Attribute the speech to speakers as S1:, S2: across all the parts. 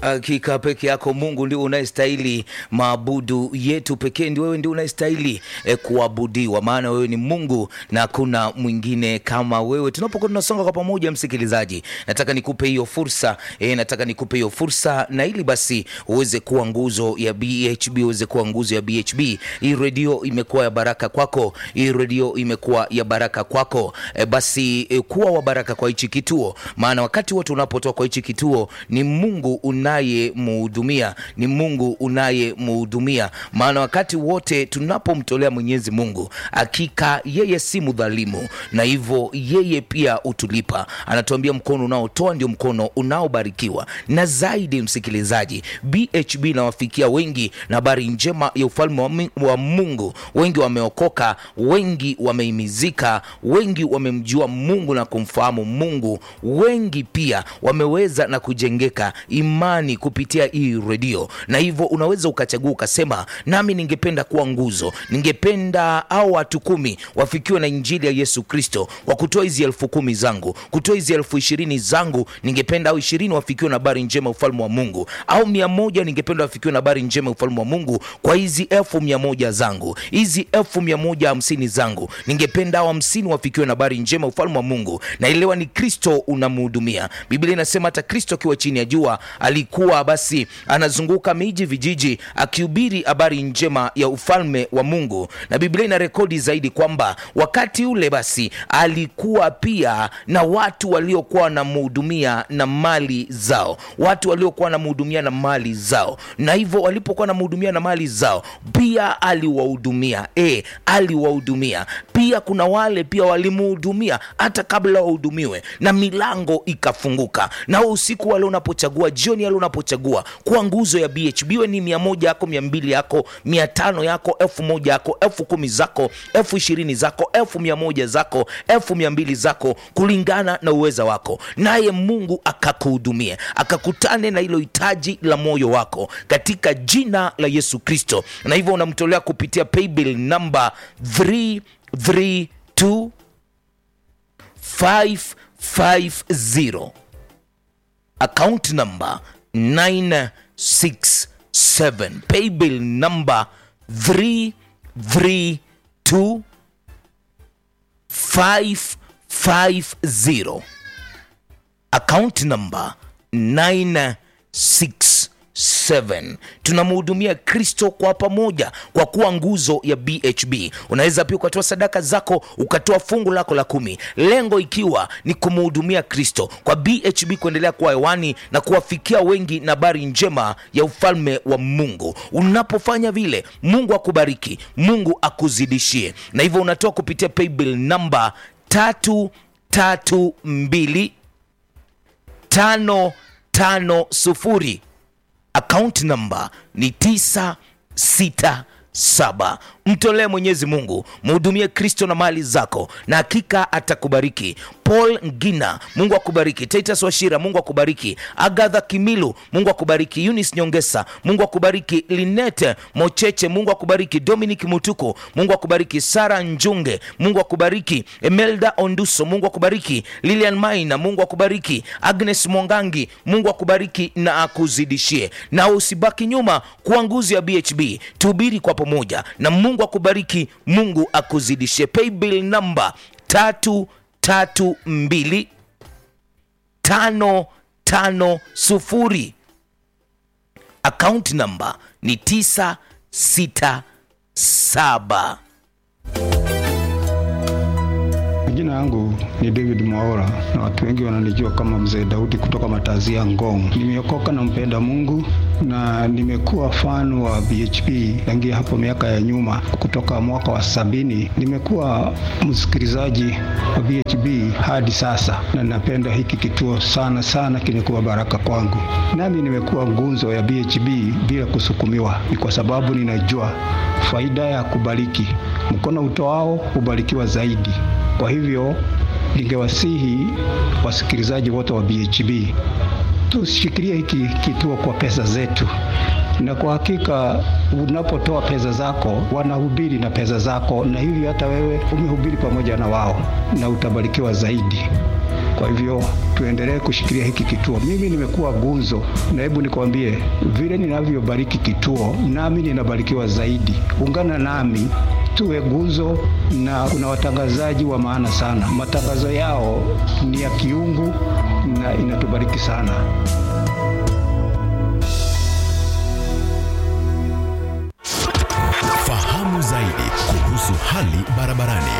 S1: hakika peke yako Mungu ndio unayestahili maabudu yetu pekee, ndio wewe ndio unayestahili eh, kuabudiwa, maana wewe ni Mungu na hakuna mwingine kama wewe. Tunapokuwa tunasonga kwa pamoja, msikilizaji, nataka nikupe hiyo fursa eh, nataka nikupe hiyo fursa, na ili basi uweze kuwa nguzo ya BHB, uweze kuwa nguzo ya BHB. Hii redio imekuwa ya baraka kwako, hii redio imekuwa ya baraka kwako. E, basi e, kuwa wa baraka kwa hichi kituo, maana wakati wote unapotoka kwa hichi kituo ni Mungu unayemhudumia, ni Mungu unayemhudumia, maana wakati wote tunapomtolea Mwenyezi Mungu, hakika yeye si mdhalimu, na hivyo yeye pia utulipa. Anatuambia mkono unaotoa ndio mkono unaobarikiwa. Na zaidi, msikilizaji, BHB inawafikia wengi na habari njema ya ufalme wa, mi- wa Mungu. Wengi wameokoka, wengi wameimizika, wengi wamemjua Mungu na kumfahamu Mungu, wengi pia wameweza na kujengeka imani kupitia hii redio, na hivyo unaweza ukachagua ukasema, nami ningependa kuwa nguzo, ningependa au watu kumi wafikiwe na injili ya Yesu Kristo kwa kutoa hizi elfu kumi zangu, kutoa hizi elfu ishirini zangu, ningependa au ishirini wafikiwe na habari njema ya ufalme wa Mungu, au mia moja ningependa wafikiwe na habari njema ya ufalme wa Mungu kwa hizi elfu mia moja zangu, hizi elfu mia moja hamsini zangu, ningependa au hamsini wafikiwe na habari njema ya ufalme wa Mungu. Naelewa ni Kristo unamhudumia. Biblia inasema hata Kristo akiwa chini ya jua alikuwa basi anazunguka miji, vijiji akihubiri habari njema ya ufalme wa Mungu, na Biblia ina rekodi zaidi kwamba wakati ule basi alikuwa pia na watu waliokuwa wanamhudumia na mali zao, watu waliokuwa wanamhudumia na mali zao, na hivyo walipokuwa wanamhudumia na mali zao pia aliwahudumia, e, aliwahudumia pia. Kuna wale pia walimhudumia hata kabla wahudumiwe, na milango ikafunguka. Na wewe usiku wale unapochagua, jioni yale unapochagua kuwa nguzo ya BHB, iwe ni mia moja yako, mia mbili yako, mia tano yako, elfu moja yako, elfu kumi zako, elfu ishirini zako, elfu mia moja zako, elfu mia mbili zako, kulingana na uweza wako, naye Mungu akakuhudumie, akakutane na hilo hitaji la moyo wako katika jina la Yesu Kristo. Na hivyo unamtolea kupitia paybill namba 332 550 account number 967 paybill number 332 550 account number 967 tunamhudumia kristo kwa pamoja kwa kuwa nguzo ya bhb unaweza pia ukatoa sadaka zako ukatoa fungu lako la kumi lengo ikiwa ni kumhudumia kristo kwa bhb kuendelea kuwa hewani na kuwafikia wengi na habari njema ya ufalme wa mungu unapofanya vile mungu akubariki mungu akuzidishie na hivyo unatoa kupitia paybill namba tatu tatu mbili tano tano sufuri akaunti namba ni 967 mtolee mwenyezi mungu mhudumie kristo na mali zako na hakika atakubariki paul ngina mungu akubariki titus washira mungu akubariki agadha kimilu mungu akubariki yunis nyongesa mungu akubariki linete mocheche mungu akubariki dominic mutuko mungu akubariki sara njunge mungu akubariki emelda onduso mungu akubariki lilian maina mungu akubariki agnes mwangangi mungu akubariki na akuzidishie na usibaki nyuma kuwa nguzo ya bhb tuhubiri kwa pamoja na mungu akubariki mungu akuzidishie paybill namba tatu tatu mbili tano tano sufuri akaunti namba ni tisa sita saba
S2: Jina yangu ni David Mwaora na watu wengi wananijua kama Mzee Daudi kutoka Matazia Ngong. Nimeokoka na mpenda Mungu na nimekuwa fan wa BHP tangia hapo miaka ya nyuma, kutoka mwaka wa sabini. Nimekuwa msikilizaji wa BHP hadi sasa, na napenda hiki kituo sana sana, kimekuwa baraka kwangu. Nami nimekuwa ngunzo ya BHP bila kusukumiwa, ni kwa sababu ninajua faida ya kubariki. Mkono utoao hubarikiwa zaidi. Kwa hivyo ningewasihi wasikilizaji wote wa BHB tushikilie hiki kituo kwa pesa zetu, na kwa hakika unapotoa pesa zako wanahubiri na pesa zako, na hivyo hata wewe umehubiri pamoja na wao na utabarikiwa zaidi. Kwa hivyo tuendelee kushikilia hiki kituo. Mimi nimekuwa gunzo, na hebu nikwambie vile ninavyobariki kituo, nami ninabarikiwa zaidi. Ungana nami tuwe gunzo, na kuna watangazaji wa maana sana. Matangazo yao ni ya kiungu na inatubariki sana.
S3: Fahamu zaidi kuhusu hali barabarani.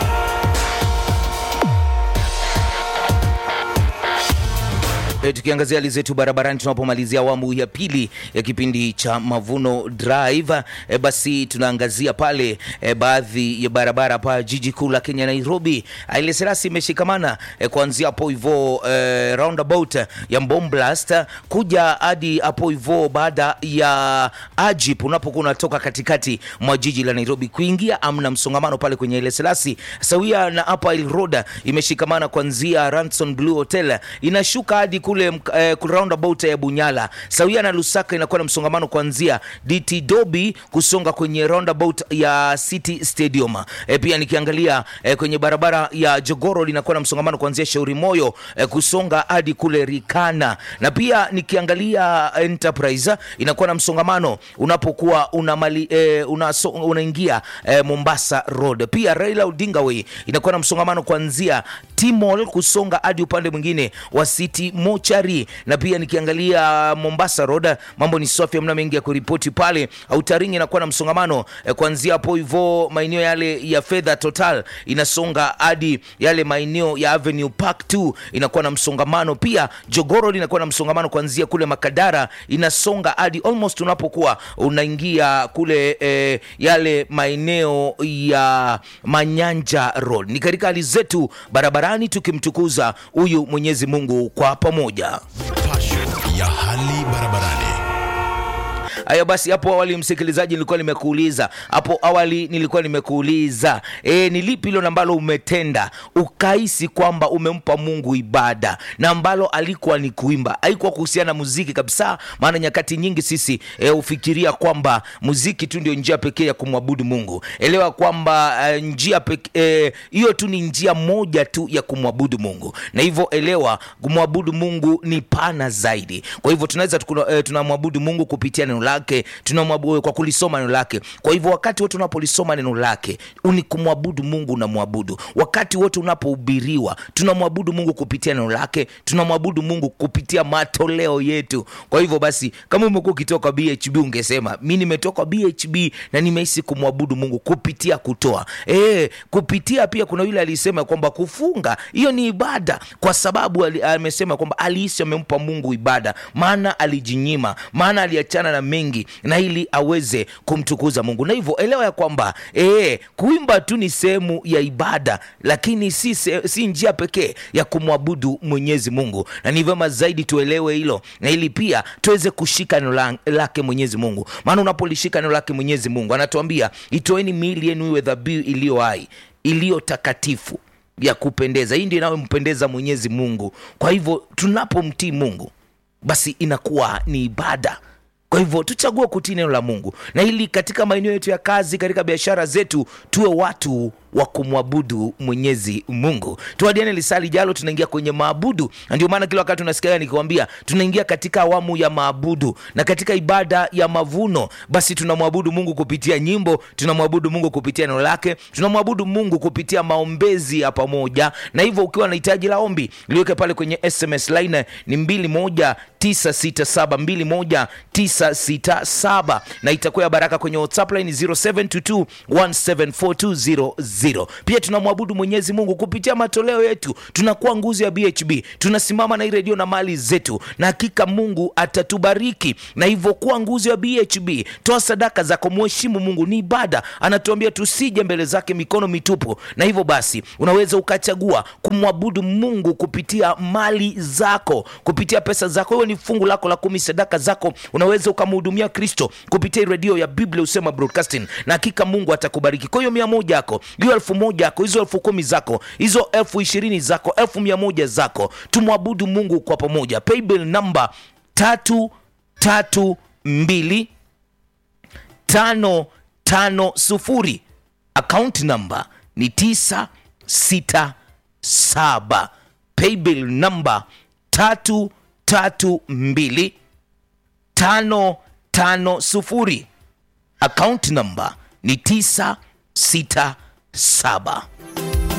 S1: E, tukiangazia hali zetu barabarani tunapomalizia awamu ya pili ya kipindi cha Mavuno Drive. E, basi tunaangazia pale e, baadhi ya barabara pa jiji kuu la Kenya Nairobi. Haile Selassie imeshikamana e, kuanzia hapo hivyo e, roundabout ya Mbomblast kuja hadi hapo hivyo baada ya Ajip, unapokuwa unatoka katikati mwa jiji la Nairobi kuingia, amna msongamano pale kwenye Haile Selassie, sawia na Upper Hill Road imeshikamana kuanzia Ranson Blue Hotel inashuka hadi kule eh, roundabout ya Bunyala sawia na Lusaka inakuwa na msongamano kuanzia DT Dobi kusonga kwenye roundabout ya City Stadium. Eh, pia nikiangalia eh, kwenye barabara ya Jogoro linakuwa na msongamano kuanzia Shauri Moyo eh, kusonga hadi kule Rikana, na pia nikiangalia Enterprise inakuwa na msongamano unapokuwa unamali, eh, unaso, unaingia eh, Mombasa Road. Pia Raila Odinga Way inakuwa na msongamano kuanzia Timol kusonga hadi upande mwingine wa City Mochari, na pia nikiangalia Mombasa Road mambo ni safi, hamna mengi ya kuripoti pale. Autaringi inakuwa na msongamano eh, kuanzia hapo hivyo maeneo yale ya Fedha Total inasonga hadi yale maeneo ya Avenue Park 2 inakuwa na msongamano. Pia Jogoro inakuwa na msongamano kuanzia kule Makadara inasonga hadi almost unapokuwa unaingia kule eh, yale maeneo ya Manyanja Road. Ni katika hali zetu barabarani tukimtukuza huyu Mwenyezi Mungu kwa pamoja.
S3: Passion ya hali barabarani.
S1: Haya basi, hapo awali msikilizaji, nilikuwa nimekuuliza hapo awali, nilikuwa nimekuuliza e, ni lipi hilo ambalo umetenda ukahisi kwamba umempa Mungu ibada na ambalo alikuwa ni kuimba, haikuwa kuhusiana na muziki kabisa. Maana nyakati nyingi sisi e, ufikiria kwamba muziki tu ndio njia pekee ya kumwabudu Mungu. Elewa kwamba e, njia pekee hiyo e, tu ni njia moja tu ya kumwabudu Mungu, na hivyo elewa, kumwabudu Mungu ni pana zaidi. Kwa hivyo tunaweza e, tunamwabudu Mungu kupitia neno lake tunamwabudu kwa kulisoma neno lake. Kwa hivyo wakati wote unapolisoma neno lake ni kumwabudu Mungu, unamwabudu. Wakati wote unapohubiriwa, tunamwabudu Mungu kupitia neno lake, tunamwabudu Mungu kupitia matoleo yetu. Kwa hivyo basi, kama umekuwa ukitoka BHB, ungesema mi nimetoka BHB na nimehisi kumwabudu Mungu kupitia kutoa. E, kupitia pia, kuna yule alisema kwamba kufunga hiyo ni ibada, kwa sababu amesema kwamba alihisi amempa Mungu ibada, maana alijinyima, maana aliachana na mengi na ili aweze kumtukuza Mungu. Na hivyo elewa ya kwamba ee, kuimba tu ni sehemu ya ibada, lakini si, se, si njia pekee ya kumwabudu Mwenyezi Mungu, na ni vyema zaidi tuelewe hilo, na ili pia tuweze kushika neno lake Mwenyezi Mungu, maana unapolishika neno lake Mwenyezi Mungu anatuambia itoeni miili yenu iwe dhabihu iliyo hai, iliyo takatifu ya kupendeza. Hii ndio inayompendeza Mwenyezi Mungu. Kwa hivyo tunapomtii Mungu basi inakuwa ni ibada. Kwa hivyo tuchague kutii neno la Mungu, na ili katika maeneo yetu ya kazi, katika biashara zetu, tuwe watu wa kumwabudu Mwenyezi Mungu. Tuadiane lisali jalo, tunaingia kwenye maabudu, na ndio maana kila wakati unasikia nikikwambia tunaingia katika awamu ya maabudu na katika ibada ya mavuno. Basi tunamwabudu Mungu kupitia nyimbo, tunamwabudu Mungu kupitia neno lake, tunamwabudu Mungu kupitia maombezi ya pamoja. Na hivyo ukiwa na hitaji la ombi liweke pale kwenye SMS line ni mbili moja 967 21 967 na itakuwa ya baraka kwenye WhatsApp line 0722 1742000. Pia tunamwabudu Mwenyezi Mungu kupitia matoleo yetu, tunakuwa nguzo ya BHB, tunasimama na hii redio na mali zetu, na hakika Mungu atatubariki. Na hivyo kuwa nguzo ya BHB, toa sadaka zako, mheshimu Mungu, ni ibada. Anatuambia tusije mbele zake mikono mitupu, na hivyo basi unaweza ukachagua kumwabudu Mungu kupitia mali zako, kupitia pesa zako, hiyo ni fungu lako la kumi, sadaka zako, unaweza ukamhudumia Kristo kupitia redio ya Biblia Usema Broadcasting, na hakika Mungu atakubariki. Kwa hiyo mia moja yako, hiyo elfu moja yako, hizo elfu kumi zako, hizo elfu ishirini zako, elfu mia moja zako, tumwabudu Mungu kwa pamoja. Paybill namba tatu tatu mbili tano tano sufuri, akaunti namba ni tisa sita saba paybill namba tatu tatu mbili tano tano sufuri akaunti namba ni tisa sita saba